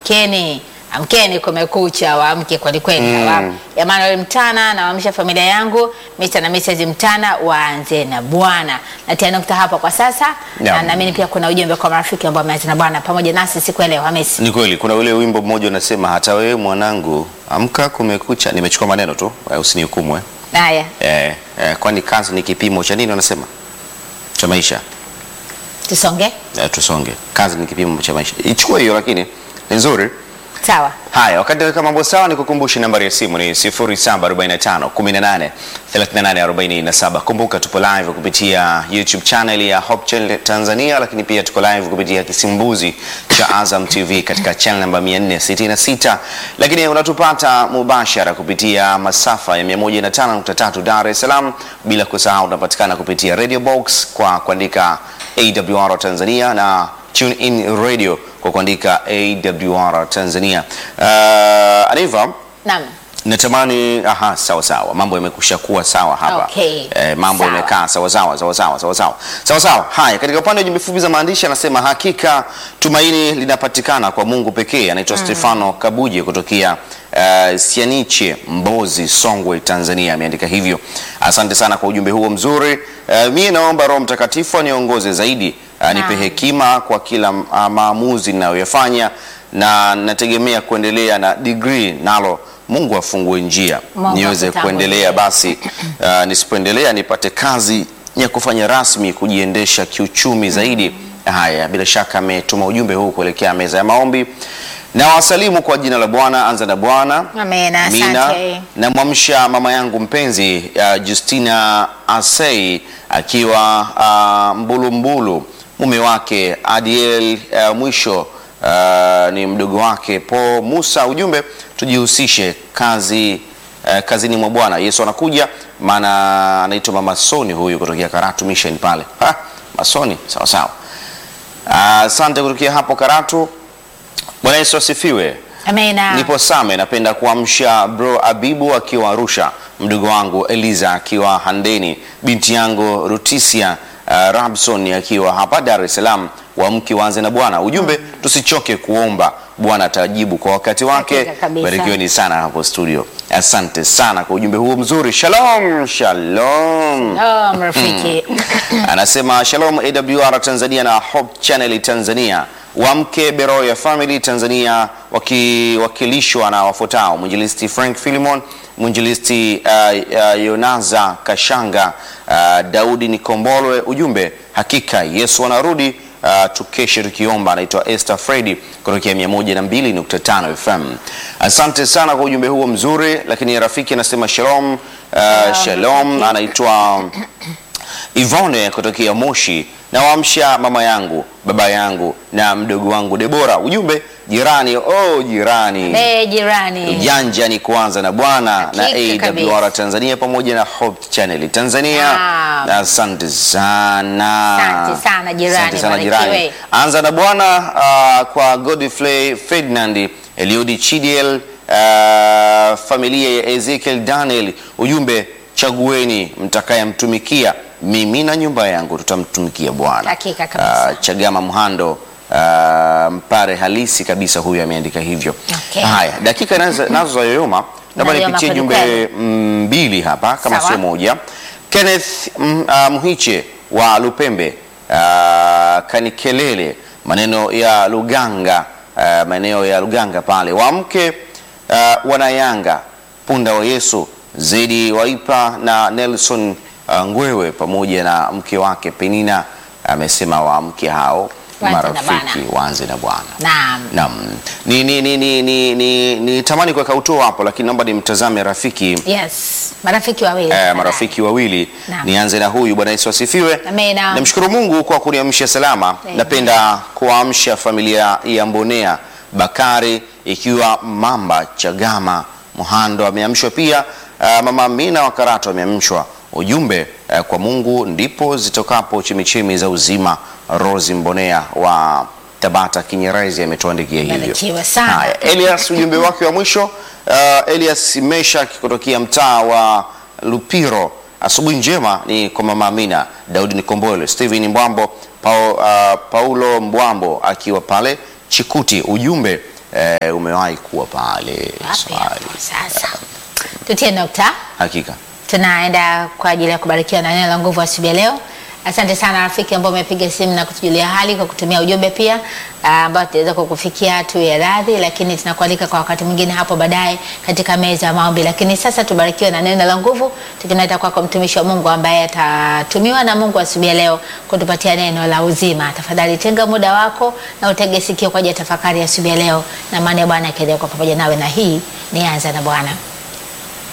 amkeni amkeni, kumekucha, waamke kweli kweli. Mm. Emmanuel Mtana, nawaamsha familia yangu Mr. na Mrs. Mtana waanze na Bwana. Natia nukta hapa kwa sasa Naam. na naamini pia kuna ujumbe kwa marafiki ambao wameanza na Bwana pamoja nasi siku ya leo. Hamisi. Ni kweli kuna ule wimbo mmoja unasema hata wewe mwanangu amka kumekucha. Nimechukua maneno tu, eh, usinihukumu eh. Haya, Eh, eh, kwani kazi ni kipimo cha nini wanasema? Cha maisha. tusonge. Eh, tusonge. Kazi ni kipimo cha maisha. Ichukue hiyo lakini ni nzuri. Sawa. Haya, wakati weka mambo sawa, ni kukumbushe nambari ya simu ni 0745 18 38 47. Kumbuka tupo live kupitia YouTube channel ya Hope Channel Tanzania, lakini pia tuko live kupitia kisimbuzi cha Azam TV katika channel namba 466, lakini unatupata mubashara kupitia masafa ya 105.3 Dar es Salaam, bila kusahau unapatikana kupitia Radio Box kwa kuandika AWR Tanzania na Tune in radio kwa kuandika AWR Tanzania. Uh, Aniva, Naam. natamani aha, sawa sawa, mambo yamekusha kuwa sawa hapa. Okay. Eh, mambo Sawa. yamekaa sawa sawa sawa sawa sawa sawa sawa sawa. Haya, katika upande wa jumbe fupi za maandishi anasema hakika tumaini linapatikana kwa Mungu pekee. Anaitwa Stefano Kabuje kutokea uh, Sianiche, Mbozi, Songwe, Tanzania, ameandika hivyo. Asante sana kwa ujumbe huo mzuri. Uh, mimi naomba Roho Mtakatifu aniongoze zaidi, anipe Naam. hekima kwa kila uh, maamuzi ninayoyafanya na nategemea kuendelea na degree nalo Mungu afungue njia Mungu niweze akutangulie. kuendelea basi uh, nisipoendelea nipate kazi ya kufanya rasmi kujiendesha kiuchumi zaidi. Haya, bila shaka ametuma ujumbe huu kuelekea meza ya maombi. Na wasalimu kwa jina la Bwana, anza na Bwana. Amen, Amina. asante. Namwamsha mama yangu mpenzi uh, Justina Asei akiwa uh, Mbulumbulu, mume wake Adiel uh, mwisho uh, ni mdogo wake Po Musa. Ujumbe tujihusishe kazi uh, kazini mwa Bwana. Yesu anakuja, maana anaitwa mama Soni huyu kutokea Karatu Mission pale. Ha, Masoni, sawa sawa. Ah, Asante kutokea hapo Karatu. Bwana Yesu asifiwe. Amena. Nipo Same, napenda kuamsha bro Abibu akiwa Arusha, mdogo wangu Eliza akiwa Handeni, binti yangu Rutisia uh, Rabson akiwa hapa Dar es Salaam. Waamke waanze na Bwana. Ujumbe tusichoke kuomba, Bwana atajibu kwa wakati wake. Hakika kabisa. Barikiweni sana hapo studio. Asante sana kwa ujumbe huo mzuri. Shalom, shalom. Oh, marafiki. Anasema shalom AWR Tanzania na Hope Channel Tanzania. Wamke Beroya Family Tanzania wakiwakilishwa na wafuatao: mwinjilisti Frank Philemon, mwinjilisti uh, uh, Yonaza Kashanga, uh, Daudi Nikombolwe. Ujumbe hakika Yesu anarudi. Uh, tukeshe tukiomba. Anaitwa Esther Fredi kutokea 102.5 FM. Asante sana kwa ujumbe huo mzuri, lakini rafiki anasema shalom, uh, shalom. Anaitwa Ivone kutokea Moshi, nawaamsha mama yangu, baba yangu na mdogo wangu Debora. Ujumbe jirani, oh jirani, Be jirani. ujanja ni kuanza na Bwana na Hakika AWR kabisa. Tanzania pamoja na Hope Channel Tanzania. Naam. Na asante sana, Asante sana jirani, Asante sana barikiwe. jirani. Anza na Bwana uh, kwa Godfrey Ferdinand, Eliudi Chidiel, uh, familia ya Ezekiel Daniel. Ujumbe chagueni mtakayemtumikia, mimi na nyumba yangu tutamtumikia Bwana. Hakika kabisa. Uh, Chagama Mhando uh, mpare halisi kabisa, huyu ameandika hivyo. Okay. Haya, dakika nazo nazo za yoyoma, labda Nayoyoma nipitie kweli jumbe kweli. mm, mbili hapa kama Sawa. sio moja. Kenneth mm, uh, Mhiche wa Lupembe uh, Kanikelele, maneno ya Luganga uh, maeneo ya Luganga pale, wamke uh, wanayanga punda wa Yesu Zedi Waipa na Nelson uh, Ngwewe pamoja na mke wake Penina, amesema waamke hao Waanze na marafiki Bwana. waanze na Bwana. Naam. Naam. Ni ni ni ni ni, ni, ni tamani kuweka uto hapo lakini naomba nimtazame rafiki Yes. Marafiki wawili. eh, marafiki wawili. Naam. Nianze na huyu. Bwana Yesu asifiwe. Amina. Namshukuru Mungu kwa kuniamsha salama. Amen. Napenda kuamsha familia ya Mbonea Bakari ikiwa Mamba Chagama Muhando ameamshwa pia. Uh, mama Amina wa Karato ameamshwa. Ujumbe uh, kwa Mungu ndipo zitokapo chemichemi za uzima. Rose Mbonea wa Tabata Kinyerezi ametuandikia hivyo. Barikiwe sana. Haya, Elias ujumbe wake wa mwisho uh, Elias Meshak kutokea mtaa wa Lupiro. Asubuhi njema ni kwa mama Amina Daudi Nikombole, Steven Mbwambo, Pau, uh, Paulo Mbwambo akiwa pale Chikuti. Ujumbe eh, umewahi kuwa pale Wapi swali. hapo sasa? Tutie nukta. Hakika. tunaenda kwa ajili ya kubarikiwa na neno la nguvu asubuhi ya leo. Asante sana rafiki ambao umepiga simu na kutujulia hali kwa kutumia ujumbe pia ah, ambao tutaweza kukufikia tu ya radhi, lakini tunakualika kwa wakati mwingine hapo baadaye katika meza ya maombi. Lakini sasa tubarikiwe na neno la nguvu, tukimleta kwako mtumishi wa Mungu ambaye atatumiwa na Mungu asubuhi ya leo kutupatia neno la uzima. Tafadhali tenga muda wako na utege sikio kwa ajili ya tafakari ya asubuhi ya leo, na maana ya Bwana akiendelea kwa pamoja nawe, na hii ni anza na Bwana.